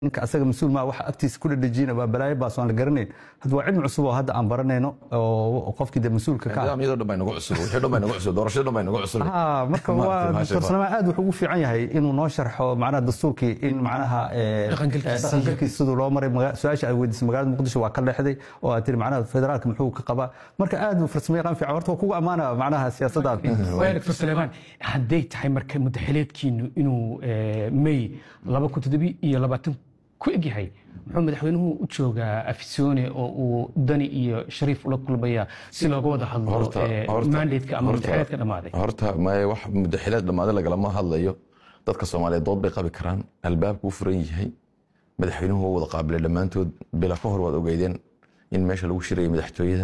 ninka asaga mas-uul maa waxa agtiisa ku dhadhejiyana waa balaayo baas aan la garanayn hadda waa cilmi cusub oo hadda aan baranayno oo qofkii de mas-uulka ka ah nidaamyadoo dhan baa inagu cusub wixii dhan baa inagu cusub doorashada dhan baa inagu cusub Ah, marka waa doctor salmaan aad wuxuu ugu fiican yahay inuu noo sharxo macnaha dastuurkii in macnaha eh, Dhaqangalkiisa. eh, dhaqangalkiisa siduu loo maray maga- su-aasha ay weydiisay magaalada muqdisho waa ka leexday oo aad tiri macnaha federaalka muxuu ka qabaa marka aad uu farsamo yaqaan fiican horta waa kugu ammaana macnaha siyaasadda waaya doctor saleebaan hadday tahay marka mudaxileedkiinu inuu eh, may laba kun toddobi iyo labaatan ku egyahay muxuu madaxweynuhu u joogaa afisone oo uu dani iyo shariif ula kulmaya si looga wada hadlo eh, mandatka ama mudaxileedka dhammaaday horta maye wax mudaxileed dhammaaday lagalama hadlayo dadka soomaaliyeed dood bay qabi karaan albaabku u furan yahay madaxweynuhu waa wada qaabilay dhammaantood bila ka hor waad ogeydeen in meesha lagu shirayay madaxtooyada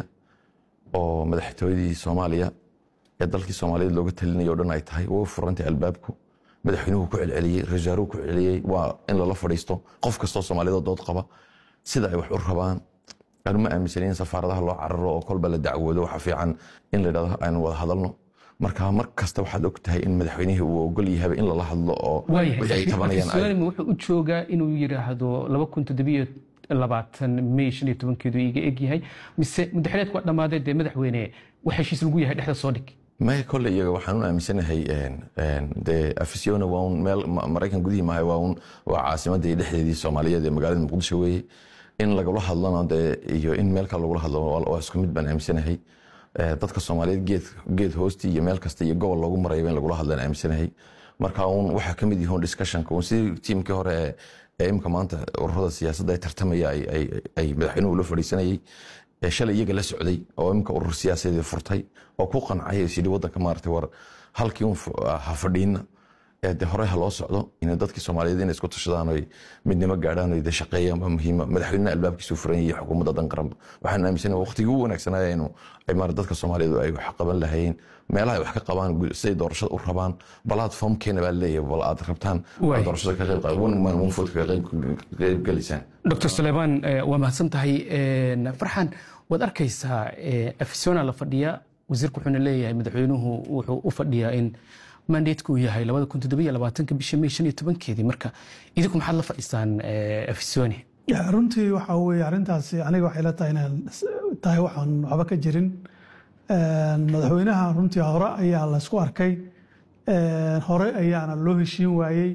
oo madaxtooyadii soomaaliya ee dalkii soomaaliyeed looga talinaya o dhan ay tahay way u furantay albaabku madaxweynuhu ku celceliyey rasaaruhu ku celceliyey waa in lala fadhiisto qof kastoo soomaaliyadoo dood qaba sida ay wax u rabaan anu ma aaminsanin in safaaradaha loo cararo oo kolba la dacwoodo waxa fiican in la dhahdo aynu wada hadalno marka mar kasta waxaad og tahay in madaxweynihii uu ogol yahaba in lala hadlo oo wixii ay tabanayaan ay- waayahay wuxuu u joogaa inuu yidhaahdo laba kun toddobiyo labaatan may shan iyo tobankeedu iga egyahay mise mudaxileedku waa dhammaaday dee madaxweyne wax heshiis lagu yahay dhexda soo dhig maya kole iyaga waxaan u aaminsanahay een- een, dee afisiona waa un meel Ma- maraykan gudihii maaha waa un waa caasimadii dhexdeedii soomaaliyeed ee magaalada muqdisho weeye in lagula hadlano dee iyo in meel kale lagula hadlo waa waa isku mid baan aaminsanahay Eh, dadka soomaaliyeed geed geed hoostii iyo meel kasta iyo gobol loogu marayba in lagula hadlaan aaminsanahay marka un waxaa ka mid yihiin discussionka un sidii tiimkii hore ee- ee imka maanta ururada siyaasadda ay tartamaya ay- ay- ay madaxweynuhu la fadhiisanayay ee shalay iyaga la socday oo imka urur siyaasadeed furtay oo ku qancay is yidhi waddanka maaragtay war halkii un f- ha fadhiina ee de hore ha loo socdo in dadkii soomaaliyeed inay isku tashadaan oy midnimo gaadhaan oy de shaqeeyaan baa muhiima madaxweynaha albaabkiisu furan yahay xukuumadda dan qaranba waxaan aaminsanahay waqtigii ugu wanaagsanaya inuu ay maara dadka soomaaliyeed ay wax qaban lahayeen meelaha ay wax ka qabaan gu- siday doorashada u rabaan platformkeena baa leeyahay bal aad rabtaan Waay. aad doorashada ka qayb qaad one man one vote ka qayb qayb galaysaan doctor saleebaan eh, waa mahadsan tahay Een, farxan waad arkaysaa eh, afisona la fadhiya wasiirku wuxuuna leeyahay madaxweynuhu wuxuu u fadhiyaa in mandateku uu yahay labada kun toddobiyo labaatanka bisha may shan iyo tobankeedii marka idinku maxaad la fadhisaan eh, afisone Ya, runtii waxa weye arrintaasi aniga waxay la tahay inaan tahay waxaan waxba ka jirin Een, madaxweynaha runtii hore ayaa la isku arkay Een, hore ayaana loo heshiin waayey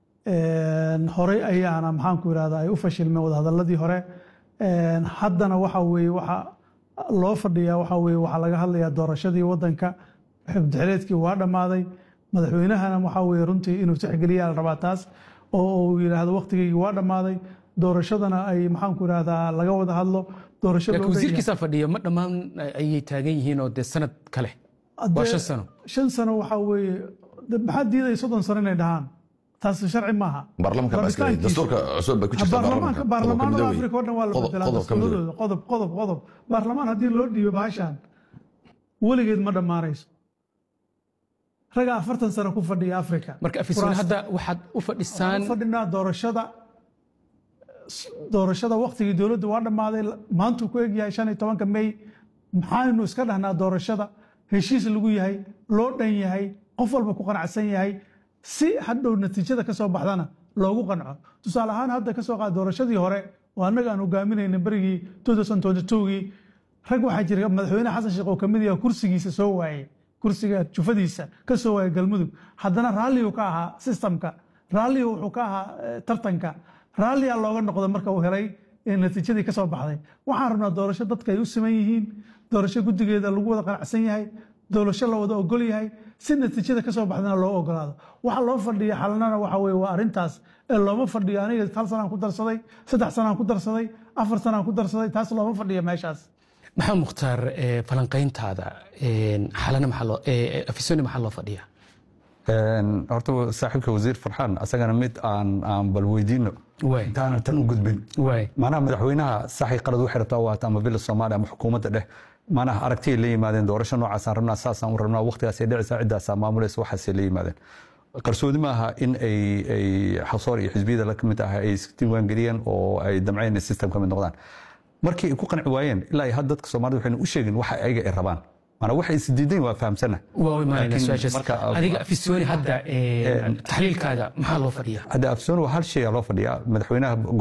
Een, hore ayaana maxaanku irahda ay u fashilmeen wadahadaladii hore Een, haddana waxa weye waxa loo fadhiyaa waxa weye waxaa laga hadlayaa doorashadii wadanka xubdixeleedkii waa dhammaaday madaxweynahana waxa weye runtii inuu tixgeliyaa la rabaa taas oo uu yidhaahdo waqtigeygii waa dhammaaday doorashadana ay maxaanku irahdaa laga wada hadlo doorasho laakiin loo dhan yahay. wasiirkiisaa fadhiya ma dhammaan ayay taagan yihiin oo dee sanad kale waa Haddee shan sano shan sano waxaa weeye de maxaa diidaya soddon sano inay dhahaan taas sharci maaha baarlamanka baa iska Rabitaankiisa. dastuurka cusub bay ku jirtaa baarlamaanka baarlamaanada Qodobka afrika oo dhan waa la Qodob- bedelaa qodob ka mid ah. dastuuradooda qodob qodob qodob baarlamaan haddii loo dhiibo bahashan weligeed ma dhammaanayso raga afartan sano ku fadhiya afrika marka afisone hadda waxaad u fadhisaan Waxaan u fadhinaa doorashada doorashada waqtigii dowladda waa dhammaaday maantuu ku egyahay shan iyo tobanka may maxaaynu iska dhahnaa doorashada heshiis lagu yahay loo dhan yahay qof walba ku qanacsan yahay si hadhow natiijada ka soo baxdana loogu qanco tusaale ahaan hadda ka soo qaad doorashadii hore oo annaga aan hogaaminayna berigii 2022gii rag waxaa jira madaxweyne xasan sheekh oo kamid yaha kursigiisa soo waayey kursiga jufadiisa ka soo waayay galmudug haddana raalligu ka ahaa sistamka raalligu wuxuu ka ahaa eh, tartanka raalliyaa looga noqda marka uu helay ee natiijadii ka soo baxday waxaan rabnaa doorasho dadka ay u siman yihiin doorasho guddigeeda lagu wada qanacsan yahay doorasho la wada ogol yahay si natiijada ka soo baxdana loo ogolaado waxa loo fadhiya xalanana waxa weye waa arrintaas ee looma fadhiyo aniga hal sanaan ku darsaday saddex sanaan ku darsaday afar sanaan ku darsaday taas looma fadhiya meeshaas maxaa mukhtaar eh, falanqayntaada een, xalana maxaa loo eh, afisone maxaa loo fadhiyaa Een, horta saaxiibka wasiir farxaan asagana mid aan aan bal weydiino Waay. intaana tan u gudbin waay macnaha madaxweynaha saxi qalad waxay rabtaa waata ama bila soomaaliya ama xukuumadda dheh macnaha aragtiyay la yimaadeen doorasho noocaasaan rabnaa saasaan u rabnaa waqtigaasay dhicaysaa ciddaasaa maamulaysa waxaasay la yimaadeen qarsoodi ma aha in ay ay xasoor iyo xisbiyada la kamid ah ay isdiiwaangeliyeen oo ay damceen in system ka mid noqdaan markii ay ku qanci waayeen ilaa ay had dadka soomaalida waxayna u sheegin waxa ayaga ay rabaan maanaa waxay isdiidayn waa fahamsana waa imaanayna Laakiin su-aashaas marka- adiga afisooni hadda eh, taxliilkaaga maxaa loo fadhiyaa hadda afsoon waa hal shay aa loo fadhiyaa madaxweynaha